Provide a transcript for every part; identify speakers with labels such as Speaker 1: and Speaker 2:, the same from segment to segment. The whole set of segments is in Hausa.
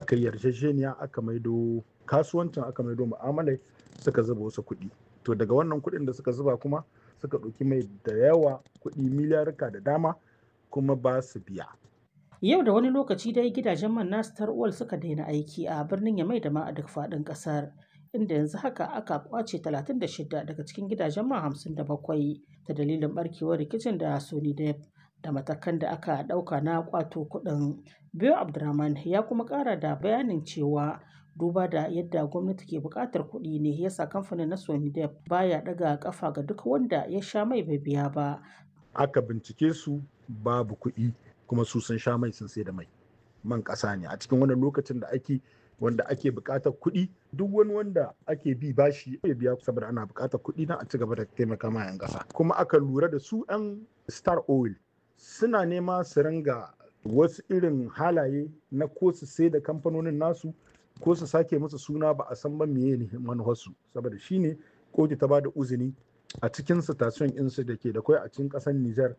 Speaker 1: aka yi yarjejeniya aka maido kasuwancin aka maido mu'amalai suka zuba wasu kuɗi to daga wannan kuɗin da suka zuba kuma suka ɗauki mai da yawa kuɗi miliyarka da dama kuma ba su biya
Speaker 2: Yau da wani lokaci dai gidajen man nasu tarwal suka daina aiki a birnin Yamai da ma a duk faɗin ƙasar. Inda yanzu haka aka kwace 36 daga cikin gidajen man 57 ta dalilin barkewar rikicin da Sony Dep da matakan da aka ɗauka na kwato kuɗin. Biyo Abdurrahman ya kuma ƙara da bayanin cewa duba da yadda gwamnati ke buƙatar kuɗi ne yasa kamfanin na Sony Dep baya ɗaga ƙafa ga duk wanda ya sha mai bai biya ba.
Speaker 1: aka bincike su babu kuɗi kuma su sun sha mai sun sai da mai man ƙasa ne a cikin wannan lokacin da ake wanda ake buƙatar kuɗi duk wani wanda ake bi bashi ya biya saboda ana buƙatar kuɗi na a ci gaba da taimaka ma 'yan ƙasa kuma aka lura da su 'yan star oil suna nema su ringa wasu irin halaye na ko su sai da kamfanonin nasu ko su sake musu suna ba a san ba meye ne manufarsu saboda shine kotu ta ba da uzini a cikin station insu da ke da kwai a cikin ƙasar Nijar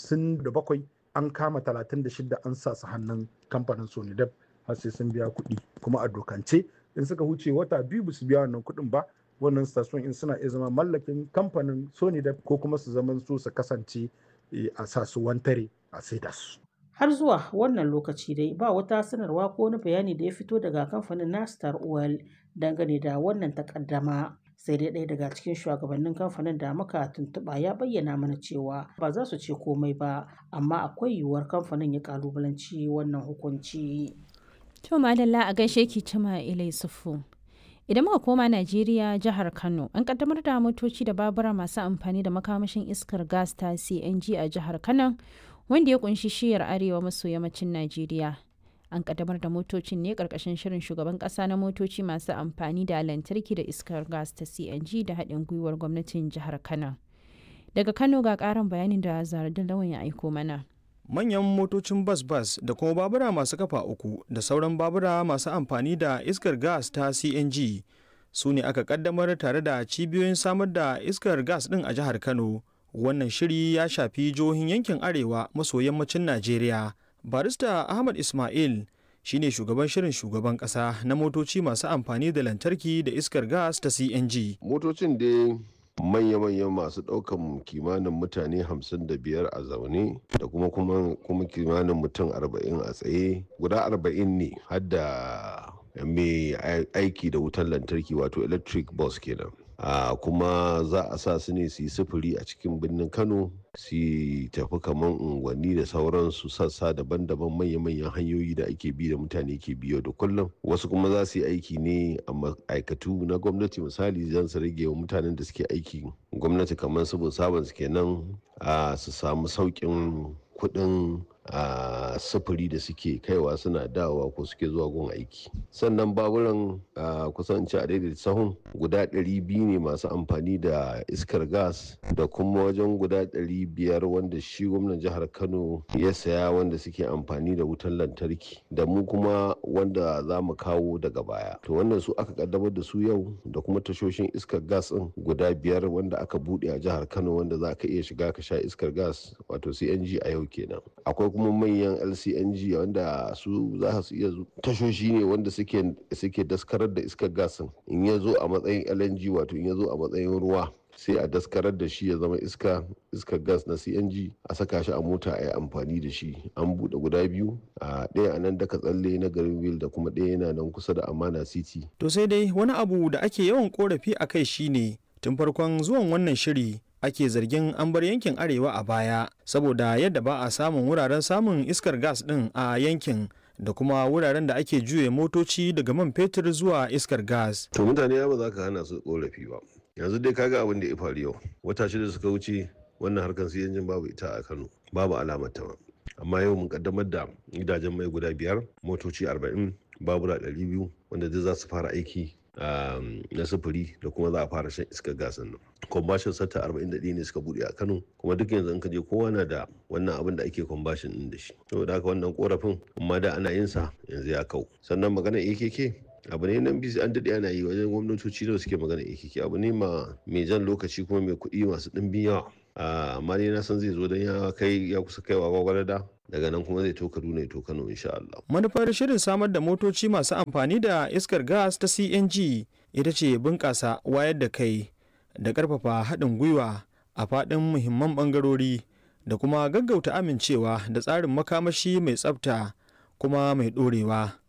Speaker 1: 57 an kama 36 an sa su hannun kamfanin Sonidep har sai sun biya kuɗi kuma a dokance in suka huce wata biyu ba su biya wannan kuɗin ba wannan station in suna iya zama mallakin kamfanin Sonidep ko kuma su zama su su kasance a sa su wantare a saida su.
Speaker 2: Har zuwa wannan lokaci dai ba wata sanarwa ko wani bayani da ya fito daga kamfanin na Star Oil dangane da wannan takaddama. sai dai ɗaya daga cikin shugabannin kamfanin da muka tuntuɓa ya bayyana mana cewa ba za su ce komai ba amma akwai yiwuwar kamfanin ya kalubalanci wannan hukunci.
Speaker 3: To madalla a gaishe ki cima ilai sufu. Idan muka koma Najeriya jihar Kano an kaddamar da motoci da babura masu amfani da makamashin iskar gas ta CNG a jihar Kano wanda ya kunshi shiyar arewa maso yammacin Najeriya. an kaddamar da motocin ne karkashin shirin shugaban kasa na motoci masu amfani da lantarki da iskar gas ta cng da haɗin gwiwar gwamnatin jihar kano daga kano ga ƙarin bayanin da zaradin lawan ya aiko mana
Speaker 4: manyan motocin bas-bas da kuma babura masu kafa uku da sauran babura masu amfani da iskar gas ta cng su ne aka kaddamar tare da cibiyoyin samar da iskar gas ɗin a jihar kano wannan shiri ya shafi jihohin yankin arewa maso yammacin najeriya barista ahmad ismail shine shugaban shirin shugaban kasa na motoci masu amfani da lantarki da iskar gas ta cng
Speaker 5: motocin dai manya-manyan masu ɗaukan kimanin mutane 55 a zaune da kuma kuma kimanin mutum 40 a tsaye guda 40 ne hadda mai aiki da wutar lantarki wato electric bus kenan a kuma za a sa su ne su yi sufuri a cikin birnin kano su tafi kamar unguwanni da sauransu sassa daban-daban manya-manyan hanyoyi da ake bi da mutane ke biyo da kullum wasu kuma za su yi aiki ne a ma'aikatu na gwamnati misali zan su rage wa mutanen da suke aiki gwamnati kamar su sabon su kenan su samu sauƙin kuɗin a sufuri da suke kaiwa suna dawowa ko suke zuwa gun aiki sannan baburan kusan ci a daidai sahun guda 200 ne masu amfani da iskar gas da kuma wajen guda 500 wanda shi gwamnan jihar kano ya saya wanda suke amfani da wutar lantarki da mu kuma wanda za mu kawo daga baya to wannan su aka kaddamar da su yau da kuma tashoshin iskar gas din guda biyar wanda aka bude a jihar kano wanda za ka iya shiga ka sha iskar gas wato cng a yau kenan akwai kuma manyan lcng wanda su za su iya tashoshi ne wanda suke daskarar da iskar gasin in ya zo a matsayin lng wato in ya zo a matsayin ruwa sai a daskarar da shi ya zama iska iskar gas na cng a saka shi a mota a yi amfani da shi an buɗe guda biyu a ɗaya a nan daka tsalle na garin wil da kuma ɗaya yana nan kusa da amana city
Speaker 4: to sai dai wani abu da ake yawan korafi a kai shine tun farkon zuwan wannan shiri ake zargin an bar yankin arewa a baya saboda yadda ba a samun wuraren samun iskar gas ɗin a yankin da kuma wuraren da ake juye motoci daga man fetur zuwa iskar gas.
Speaker 5: To mutane ba za ka hana su korafi ba. Yanzu dai kaga abin da ya faru yau. Wata shida suka wuce wannan harkar su yanjin babu ita a Kano. Babu alamar ta Amma yau mun kaddamar da gidajen mai guda biyar, motoci arba'in, babura ɗari biyu wanda duk za su fara aiki na sufuri da kuma za a fara shan iskar gas nan kwambashin sata 41 ne suka bude a kano kuma duk yanzu in ka je kowa na da wannan abin da ake kwambashin din da shi saboda haka wannan korafin amma da ana yin sa yanzu ya kau sannan magana akk abu ne nan bisi an daɗe ana yi wajen gwamnatoci da suke magana akk abu ne ma mai jan lokaci kuma mai kuɗi masu ɗimbin yawa amma dai na san zai zo don ya kai ya kusa kaiwa gwagwarada daga nan kuma zai to kaduna ya to kano insha Allah.
Speaker 4: manufar shirin samar da motoci masu amfani da iskar gas ta cng ita ce bunƙasa wayar da kai da ƙarfafa haɗin gwiwa a faɗin muhimman ɓangarori da kuma gaggauta amincewa da tsarin makamashi mai tsafta kuma mai ɗorewa